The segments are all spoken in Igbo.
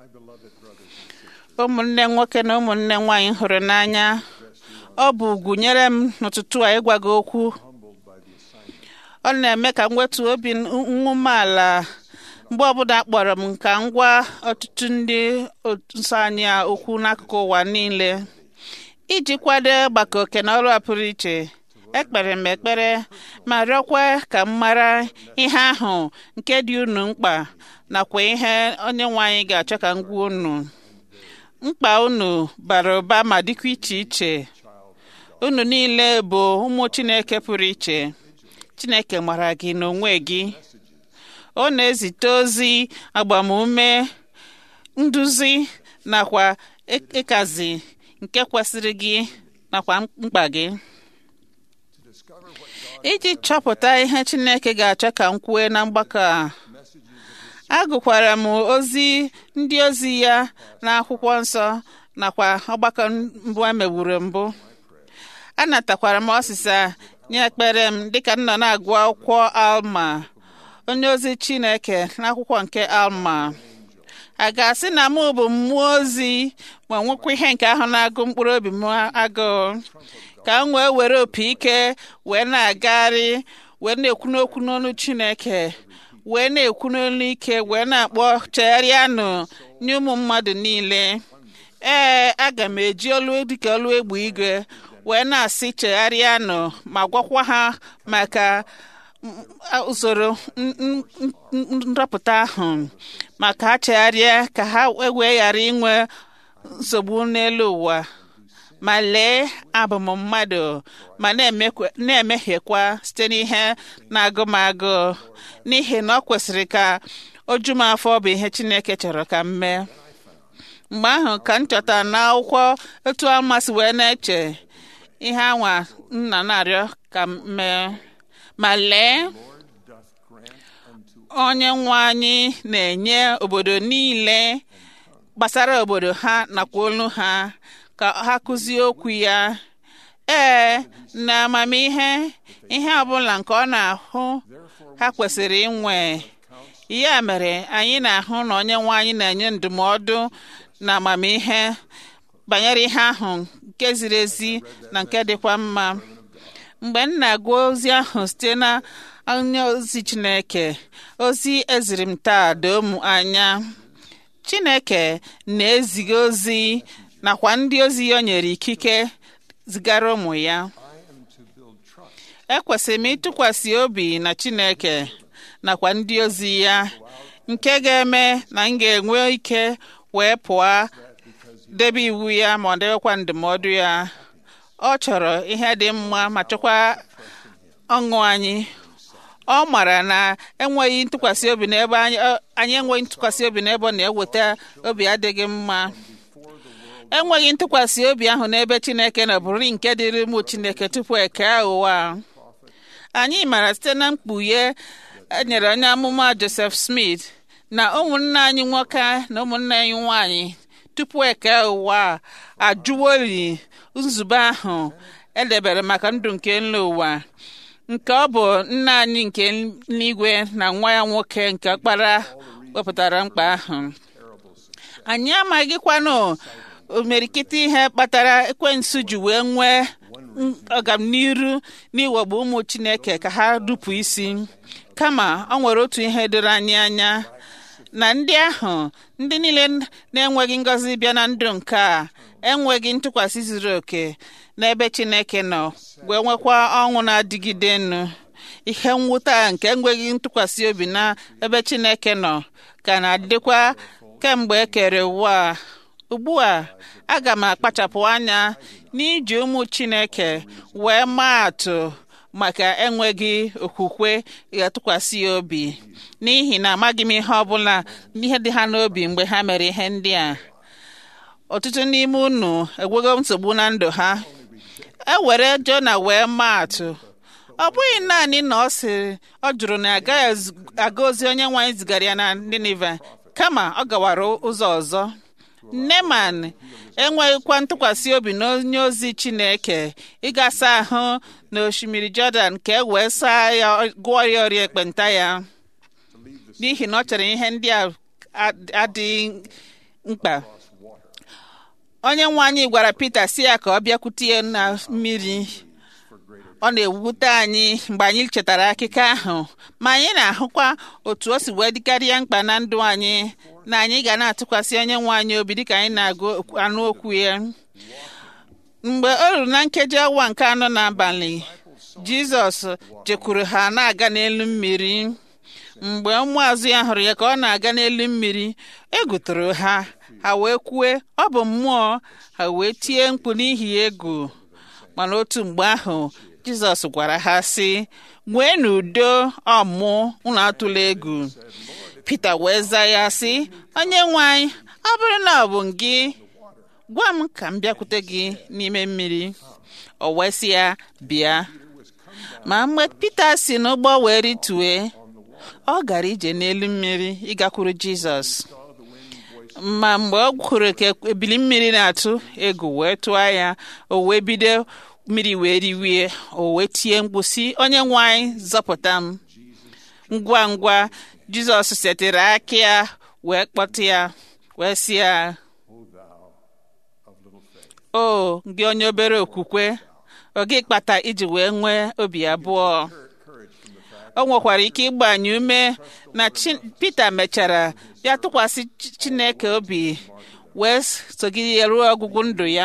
ụmụnne nwoke na ụmụnne nwanyị hụrụ n'anya ọ bụ ugwu nyere m n'ụtụtụ a ịgwa gị okwu ọ na-eme ka m wetu obi nwumeala mgbe ọbụla kpọrọ m ka m gwa ọtụtụ ndị nsọ anyị a okwu n'akụkụ ụwa niile iji kwado ọgbakọ oke na ọrụ a pụrụ iche ekpere m ekpere ma rịọkwa ka m mara ihe ahụ nke dị unu mkpa nakwa ihe onye nwe anyị ga-achọ ka m gwa unu mkpa unu bara ụba ma dịkwa iche iche unu niile bụ ụmụ chineke pụrụ iche chineke mara gị n'onwe gị ọ na-ezite ozi agbamume nduzi nakwa ịkazi nke kwesịrị gị nakwa mkpa gị iji chọpụta ihe chineke ga-achọ ka m kwue na mgbakọ a agụkwara m ozi ndị ozi ya n'akwụkwọ nsọ nakwa ọgbakọ mbụ emegburu mbụ anatakwara m ọsịsa nye ekpere m dịka m nọ na-agụ akwụkwọ alma onye ozi chineke n'akwụkwọ nke alma a ga-asị na mụ bụ mmụọ ozi ma nwekwa ihe nke ahụ na-agụ mkpụrụ obi m agụụ ka m wee were opi ike wee na-agagharị wee na-ekwu n'okwu n'ọnụ chineke wee na-ekwu n'olu ike wee na-akpọ chegharịanụ nye ụmụ mmadụ niile ee aga m eji olu dịka olu egbe igwe wee na-asị chegharịanụ ma gwakwa ha maka usoro nrọpụta ahụ maka ha chegharịa ka ha wee ghara inwe nsogbu n'elu ụwa ma lee abụ m mmadụ ma na-emehiekwa site n'ihe na-agụ m agụ n'ihi na ọ kwesịrị ka o ju m afọ bụ ihe Chineke chọrọ ka m mee mgbe ahụ ka m chọtara n'akwụkwọ etu amasị wee na-eche ihe anwa nna na-arịọ ka m mee ma lee onye nwe anyị na-enye obodo niile gbasara obodo ha nakwa olu ha ka ha kụzie okwu ya ee na amamihe ihe ọbụla nke ọ na-ahụ ha kwesịrị inwe ya mere anyị na-ahụ na onye nwe anyị na-enye ndụmọdụ na amamihe banyere ihe ahụ nke ziri ezi na nke dịkwa mma mgbe m na-agụ ozi ahụ site na onye ozi Chineke ozi eziri m taa doo m anya Chineke na-eziga ozi nakwa ndị ozi ya o nyere ikike zigara ụmụ ya ekwesịrị m ịtụkwasị obi na Chineke nakwa ndị ozi ya nke ga-eme na m ga-enwe ike wee pụọ debe iwu ya ma ọ debekwa ndụmọdụ ya ọ chọrọ ihe dị mma ma chọkwa ọṅụ anyị ọ mara na enweghị ntụkwasị obi n'ebe anyị enweghị ntụkwasị obi n'ebe ọ na-eweta obi adịghị mma enweghị ntụkwasị obi ahụ n'ebe Chineke na bụrụ nke dịrị ụmụ Chineke tupu eke ụwa anyị mara site na mkpughe enyere onye amụma Joseph Smith na ụmụnne anyị nwoke na ụmụnne anyị nwanyị tupu eke ụwa ajụwoli nzube ahụ edebere maka ndụ nke nle ụwa nke ọ bụ nna anyị nke n'igwe na nwa ya nwoke nke ọkpara wepụtara mkpa ahụ anyị amaghịkwanụ omerikịta ihe kpatara ekwensu ji wee nwee ọganiru n'iwegbu ụmụ chineke ka ha dupu isi kama ọ nwere otu ihe doro anyị anya na ndị ahụ ndị niile na-enweghị ngọzi bịa na ndụ nke a enweghị ntụkwasị zuru oke n'ebe chineke nọ wee nwekwa ọṅụ na-adịgide enu ihe mwute nke enweghị ntụkwasị obi na ebe chineke nọ ka na-adịkwa kemgbe e kere ụwa ugbu a aga m akpachapụ anya n'iji ụmụ chineke wee maa atụ maka enweghị okwukwe ga-atụkwasị ya obi n'ihi na amaghị m ihe ọbụla ihe dị ha n'obi mgbe ha mere ihe ndị a ọtụtụ n'ime unu enwego nsogbu na ndụ ha e were Jona wee maa atụ ọ bụghị naanị na ọ sịrị ọ jụrụ na agaghị aga ozi onye nwaanyị zigara ya na Ninive kama ọ gawara ụzọ ọzọ Neman enweghịkwa ntụkwasị obi n'onye ozi Chineke ịgasa ahụ na osimiri Jọdan ka e wee saa ya gụọ ya ọrịa ekpenta ya n'ihi na ọ chere ihe ndị a adịghị mkpa onye nwe anyị gwara Pita si ya ka ọ bịakwute ya na mmiri ọ na-ewute anyị mgbe anyị chetara akụkọ ahụ ma anyị na-ahụkwa otu o si wee dịkarịa mkpa na ndụ anyị na anyị ga na-atụkwasị onye nwe anyị obi dịka anyị na-agụ anụ okwu ya mgbe o ruru na nkeji awa nke anọ n'abalị Jizọs jekwuru ha na-aga n'elu mmiri mgbe ụmụazụ ya hụrụ ya ka ọ na-aga n'elu mmiri egwu tụrụ ha ha wee kwue ọ bụ mmụọ ha wee tie mkpu n'ihi egwu mana otu mgbe ahụ Jizọs gwara ha sị nwee n'udo ọmụ unu atụla egwu Pita wee zaa ya sị onye nwe anyị ọ bụrụ na ọ bụ gị gwa m ka m bịakwute gị n'ime mmiri o wee sị ya bịa ma mgbe Pita si n'ụgbọ wee ritue ọ gara ije n'elu mmiri ịgakwuru Jizọs ma mgbe ọ hụrụ ka ebili mmiri na-atụ egwu wee tụọ ya o wee bido mmiri wee riwie o wee tie mkpu sị onye nwe anyị zọpụta m ngwa ngwa Jizọs setịrị aka ya wee kpọta ya wee sị ya o gị onye obere okwukwe ọ gị kpata iji wee nwee obi abụọ o nwekwara ike ịgbanye ume na Pita mechara ya tụkwasị Chineke obi wee sogide ruo ọgwụgwụ ndụ ya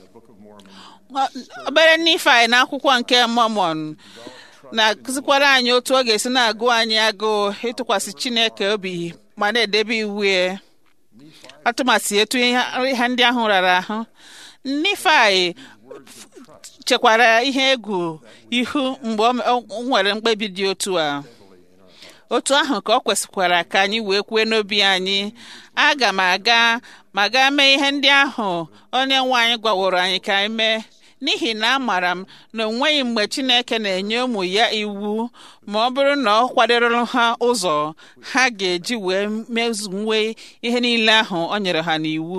obere Nifai na akwụkwọ nke Mọmọn na-akụzikwara anyị otu ọ ga-esi na-agụ anyị agụụ ịtụkwasị Chineke obi ma na-edebe iwu ya atụmasị etu ihe ndị ahụ rara ahụ Nifai chekwara ihe egwu ihu mgbe o nwere mkpebi dị otu a otu ahụ ka ọ kwesịkwara ka anyị wee kwue n'obi anyị aga m aga ma gaa mee ihe ndị ahụ onye nwe anyị gwaworo anyị ka anyị mee n'ihi na amaara m na onweghị mgbe Chineke na-enye ụmụ ya iwu ma ọ bụrụ na ọ kwadoro ha ụzọ ha ga-eji wee mezuwe ihe niile ahụ o nyere ha n'iwu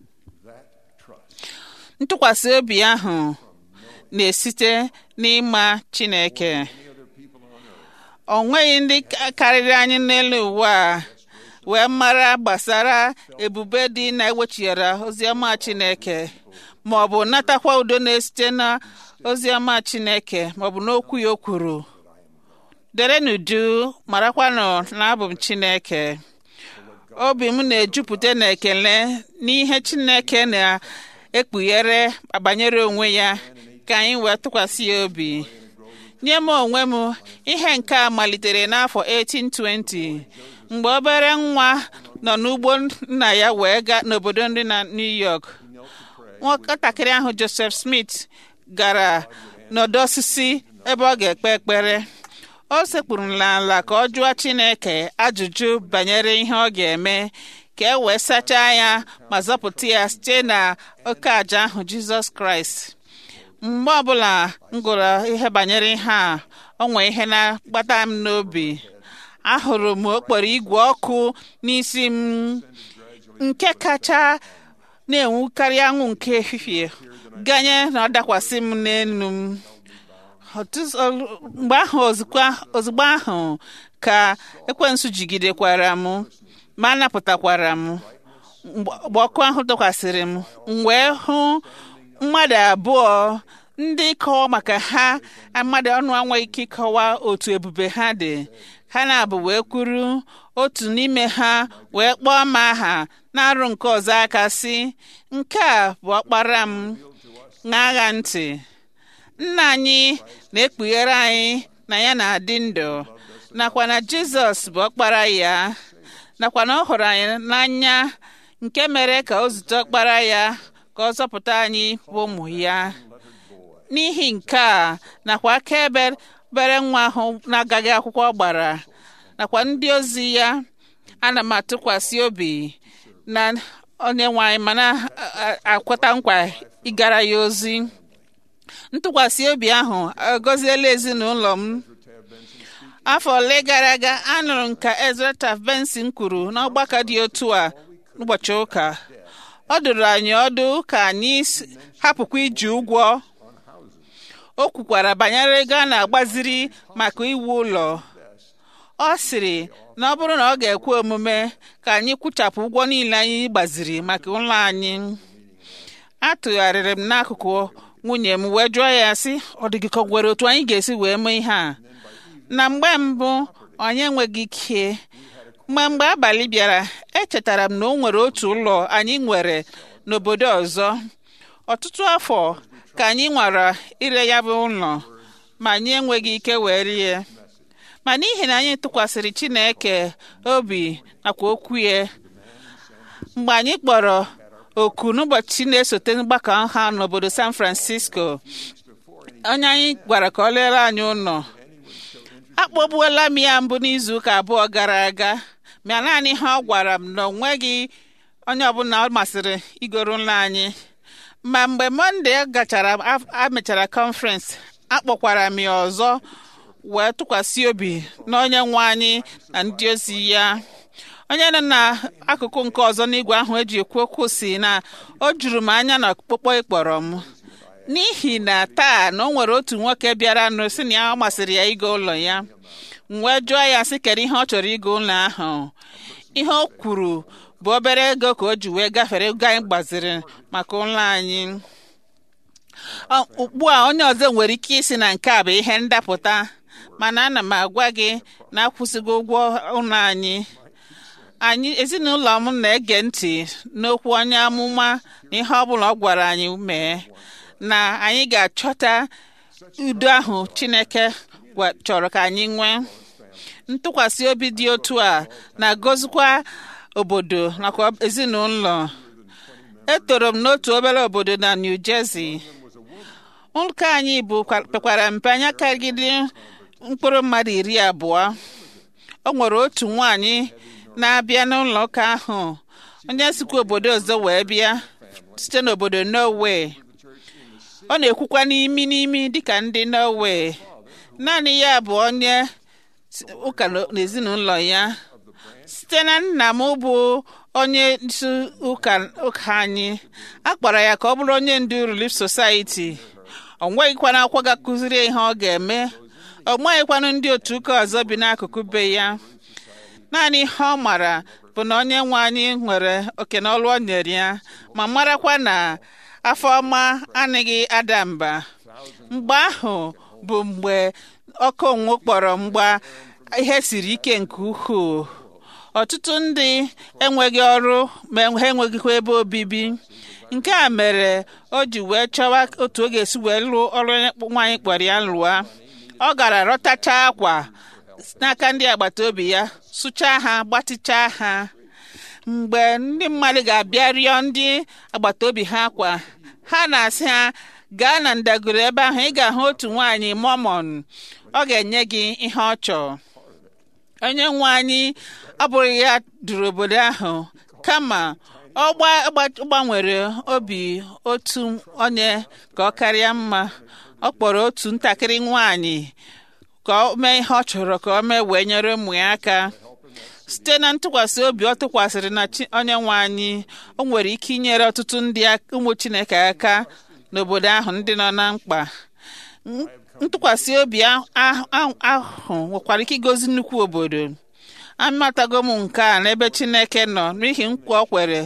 ntụkwasị obi ahụ na-esite n'ịma Chineke o nweghị ndị karịrị anyị n'elu ụwa a wee mara gbasara ebube dị na-ewechighara oziọma Chineke ma ọ bụ natakwa udo na-esite na oziọma Chineke ma ọ bụ n'okwu ya o kwuru dere n'uju marakwanụ na abụ m Chineke obi m na-ejupụta na ekele n'ihe Chineke na-ekpughere banyere onwe ya ka anyị wee tụkwasị ya obi nye m onwe m ihe nke a malitere n'afọ 1820 mgbe obere nwa nọ n'ugbo nna ya wee gaa n'obodo ndị na New York nwatakịrị ahụ Joseph Smith gara n'ọdọ osisi ebe ọ ga-ekpe ekpere o sekpuru n'ala ka ọ jụọ Chineke ajụjụ banyere ihe ọ ga-eme ka e wee sachaa ya ma zọpụta ya site na oke aja ahụ Jizọs Kraịst mgbe ọbụla m gụrụ ihe banyere ihe a o nwee ihe na-akpata m n'obi ahụrụ m okporo igwe ọkụ n'isi m nke kacha na-enwukarị anwụ nke ehihie ganye na ọ dakwasị m n'elu m mgbe ahụ ozugbo ahụ ka ekwensu jigidekwara m ma napụtakwara m mgbe ọkụ ahụ dakwasịrị m m wee hụ mmadụ abụọ ndị kọwa maka ha mmadụ ọnụ anweghị ike ịkọwa otu ebube ha dị ha na-abụ wee kwuru otu n'ime ha wee kpọọ m aha na-arụ nke ọzọ aka sị nke a bụ ọkpara m ṅagha ntị nna anyị na-ekpughere anyị na ya na-adị ndụ nakwa na Jizọs bụ ọkpara ya nakwa na ọ hụrụ anyị n'anya nke mere ka o zute ọkpara ya ka ọ zọpụta anyị bụ ụmụ ya n'ihi nke a nakwa akaebe bere nwa ahụ na-agaghị akwụkwọ gbara nakwa ndị ozi ya ana m atụkwasị obi na onye nwe anyị ma na-akwata nkwa ịgara ya ozi ntụkwasị obi ahụ agọziela ezinụlọ m afọ ole gara aga anụrụ m ka Ezra Taft Benson kwuru n'ọgbakọ dị otu a n'ụbọchị ụka ọ dụrụ anyị ọdụ ka anyị hapụkwa iji ụgwọ o kwukwara banyere ego a na-agbaziri maka iwu ụlọ ọ sịrị na ọ bụrụ na ọ ga-ekwe omume ka anyị kwụchapụ ụgwọ niile anyị gbaziri maka ụlọ anyị atụgharịrị m n'akụkụ nwunye m wee jụọ ya sị ọ dị gị ka ọ nwere otu anyị ga-esi wee mee ihe a na mgbe mbụ anyị enweghị ike mgbe mgbe abalị bịara echetara m na o nwere otu ụlọ anyị nwere n'obodo ọzọ ọtụtụ afọ ka anyị nwara ire ya bụ ụlọ ma anyị enweghị ike wee rie ma n'ihi na anyị tụkwasịrị Chineke obi nakwa okwu ya mgbe anyị kpọrọ oku n'ụbọchị na-esote mgbakọ ha n'obodo San Francisco onye anyị gwara ka ọ lere anyị ụlọ akpọgbuola m ya mbụ n'izuụka abụọ gara aga ma naanị ha ọ gwara m na ọ nweghị onye ọbụla ọ masịrị igoro ụlọ anyị ma mgbe mọnde gachara amechara kọnferensị akpọkwara m ya ọzọ wee tụkwasị obi na onye nwe anyị na ndị ozi ya onye nọ n'akụkụ nke ọzọ n'igwe ahụ eji ekwu okwu si na o juru m anya na ọkpụkpọ ịkpọrọ m n'ihi na taa na o nwere otu nwoke bịara nụ si na ya ọ masịrị ya ịga ụlọ ya m wee jụọ ya sị kedu ihe ọ chọrọ ịga ụlọ ahụ ihe o kwuru bụ obere ego ka o ji wee gafere ego anyị gbaziri maka ụlọ anyị ugbu a onye ọzọ nwere ike isi na nke a bụ ihe ndapụta mana ana m agwa gị na akwụsịgo ụgwọ ụlọ anyị anyị ezinụlọ m na-ege ntị n'okwu onye amụma na ihe ọbụla ọ gwara anyị mee na anyị ga-achọta udo ahụ Chineke chọrọ ka anyị nwee ntụkwasị obi dị otu a na-agọzikwa obodo nakwa ezinụlọ etoro m n'otu obere obodo na New Jersey ụka anyị bụ pekwara mpe anya karịrị mkpụrụ mmadụ iri abụọ o nwere otu nwaanyị na-abịa n'ụlọ ụka ahụ onye sikwa obodo ọzọ wee bịa site n'obodo Norway ọ na-ekwukwa n'imi n'imi dịka ndị Norway naanị ya bụ onye ụka n'ezinụlọ ya site na nna m bụ onye isi ụka ụka anyị a kpọrọ ya ka ọ bụrụ onye ndu Relief Society ọ nweghịkwana akwụkwọ ga-akụziri ihe ọ ga-eme ọ nweghịkwanụ ndị otu ụka ọzọ bi n'akụkụ be ya naanị ihe ọ mara bụ na onye nwe anyị nwere oke na ọlụ o nyere ya ma marakwa na afọ ọma anaghị ada mba mgbe ahụ bụ mgbe ọkụ onwu kpọrọ mgba ihe siri ike nke ukwuu ọtụtụ ndị enweghị ọrụ ma ha enweghịkwa ebe obibi nke a mere o ji wee chọwa otu ọ ga-esi wee lụọ ọrụ nwaanyị kpọrọ ya lụọ ọ gara rọtacha akwa n'aka ndị agbata obi ya sụchaa ha gbatịchaa ha mgbe ndị mmadụ ga-abịa rịọ ndị agbata obi ha akwa ha na-asị ha gaa na ndagoro ebe ahụ ị ga-ahụ otu nwaanyị mọmọn ọ ga-enye gị ihe ọ chọọ onye nwe anyị abụghị ya duru obodo ahụ kama ọ gbanwere obi otu onye ka ọ karịa mma ọ kpọrọ otu ntakịrị nwaanyị ka ọ mee ihe ọ chọrọ ka ọ mee wee nyere ụmụ ya aka site na ntụkwasị obi ọ tụkwasịrị na onye nwe anyị o nwere ike inyere ọtụtụ ndị ụmụ Chineke aka n'obodo ahụ ndị nọ na mkpa ntụkwasị obi ahụ nwekwara ike igozi nnukwu obodo amatago m nke a n'ebe Chineke nọ n'ihi nkwa o kwere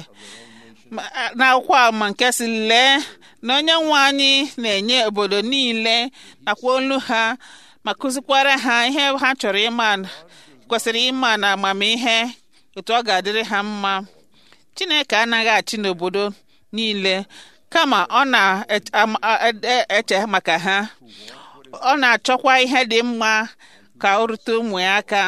n'akwụkwọ ama nke si lee na onye nwe anyị na-enye obodo niile nakwa olu ha ma kụzikwara ha ihe ha chọrọ ịma kwesịrị ịma na amamihe otu ọ ga-adịrị ha mma Chineke anaghị achị n'obodo niile kama ọ na-eche maka ha ọ na-achọkwa ihe dị mma ka o rute ụmụ ya aka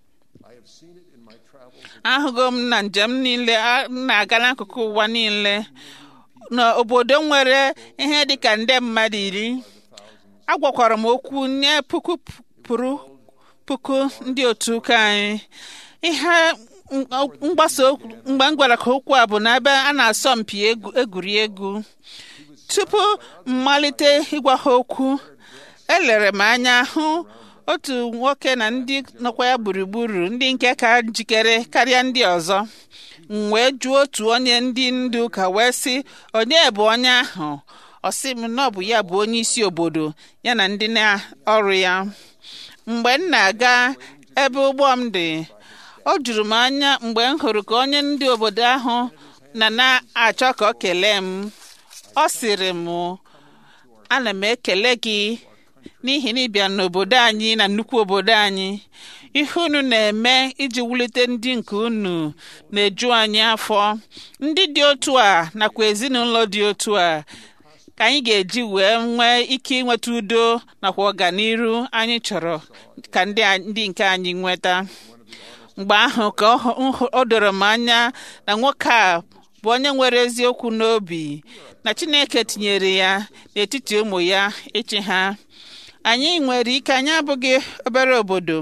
ahụgo m na njem niile na-aga n'akụkụ ụwa niile n'obodo nwere ihe dịka nde mmadụ iri agwakwara m okwu nye puku pụrụ puku ndị otu ụka anyị ihe mgbasa mgbe m gwara ka okwu a bụ n'ebe a na-asọ mpi egwuregwu tupu mmalite ịgwa ha okwu elere m anya hụ otu nwoke na ndị nọkwa ya gburugburu ndị nke ka njikere karịa ndị ọzọ m wee jụọ otu onye ndị ndu ụka wee sị onye bụ onye ahụ ọ sị m na ọ bụ ya bụ onye isi obodo ya na ndị na ọrụ ya mgbe m na-aga ebe ụgbọ m dị o juru m anya mgbe m hụrụ ka onye ndị obodo ahụ na na-achọ ka ọ kelee m ọ sịrị m ana m ekele gị n'ihi na ịbịa n'obodo anyị na nnukwu obodo anyị ihe unu na-eme iji wulite ndị nke unu na-eju anyị afọ ndị dị otu a nakwa ezinụlọ dị otu a ka anyị ga-eji wee nwee ike inweta udo nakwa ọganiru anyị chọrọ ka ndị ndị nke anyị nweta mgbe ahụ ka o doro m anya na nwoke a bụ onye nwere eziokwu n'obi na Chineke tinyere ya n'etiti ụmụ ya ịchị ha anyị nwere ike anyị abụghị obere obodo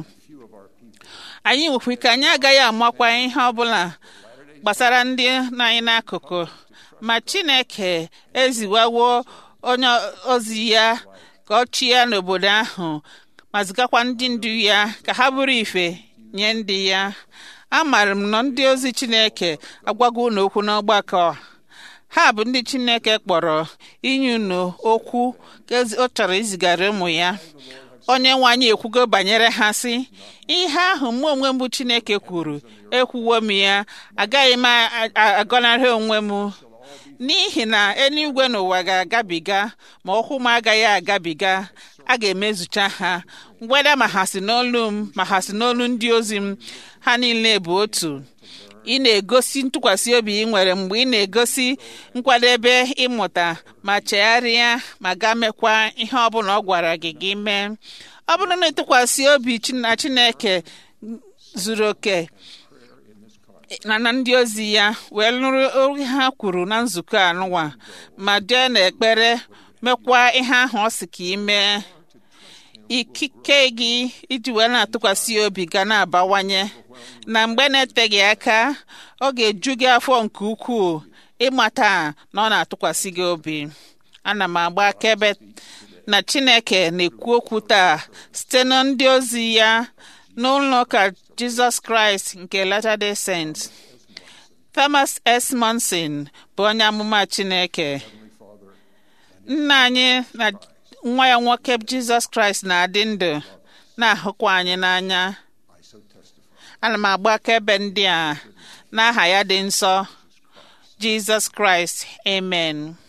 anyị nwekwa ike anyị agaghị amakwa ihe ọbụla gbasara ndị nọ anyị n'akụkụ ma Chineke eziwawo onye ozi ya ka ọ chịa n'obodo ahụ ma zigakwa ndị ndu ya ka ha bụrụ ife nye ndị ya amaara m na ndị ozi Chineke agwago unu okwu n'ọgbakọ ha bụ ndị Chineke kpọrọ inye unu okwu ka ọ chọrọ izigara ụmụ ya onye nwe anyị ekwugo banyere ha sị ihe ahụ mụ onwe m bụ Chineke kwuru ekwuwo m ya agaghị m agọnarị onwe m n'ihi na eluigwe n'ụwa ga-agabiga ma okwu m agaghị agabiga a ga-emezucha ha mgbeda ma ha si n'olu m ma ha si n'olu ndị ozi m ha niile bụ otu ị na-egosi ntụkwasị obi ị nwere mgbe ị na-egosi nkwadebe ịmụta ma chegharịa ma gaa mekwa ihe ọbụla ọ gwara gị gị mee ọ bụrụ na ịtụkwasị obi na Chineke zuru oke na na ndị ozi ya wee nụrụ oge ha kwuru na nzukọ anụwa ma jee n'ekpere mekwa ihe ahụ ọ sị ka ị mee ikike gị iji wee na-atụkwasị obi ga na-abawanye na mgbe na-eteghị aka ọ ga-eju gị afọ nke ukwuu ịmata na ọ na-atụkwasị gị obi ana m agba akaebe na Chineke na-ekwu okwu taa site na ndị ozi ya n'ụlọ ụka Jizọs Kraịst nke Latter-day Saints Thomas S. Monson bụ onye amụma Chineke nna anyị na nwa ya nwoke Jizọs Kraịst na-adị ndụ na-ahụkwa anyị n'anya ana m agba akaebe ndị a n'aha ya dị nsọ Jizọs Kraịst amen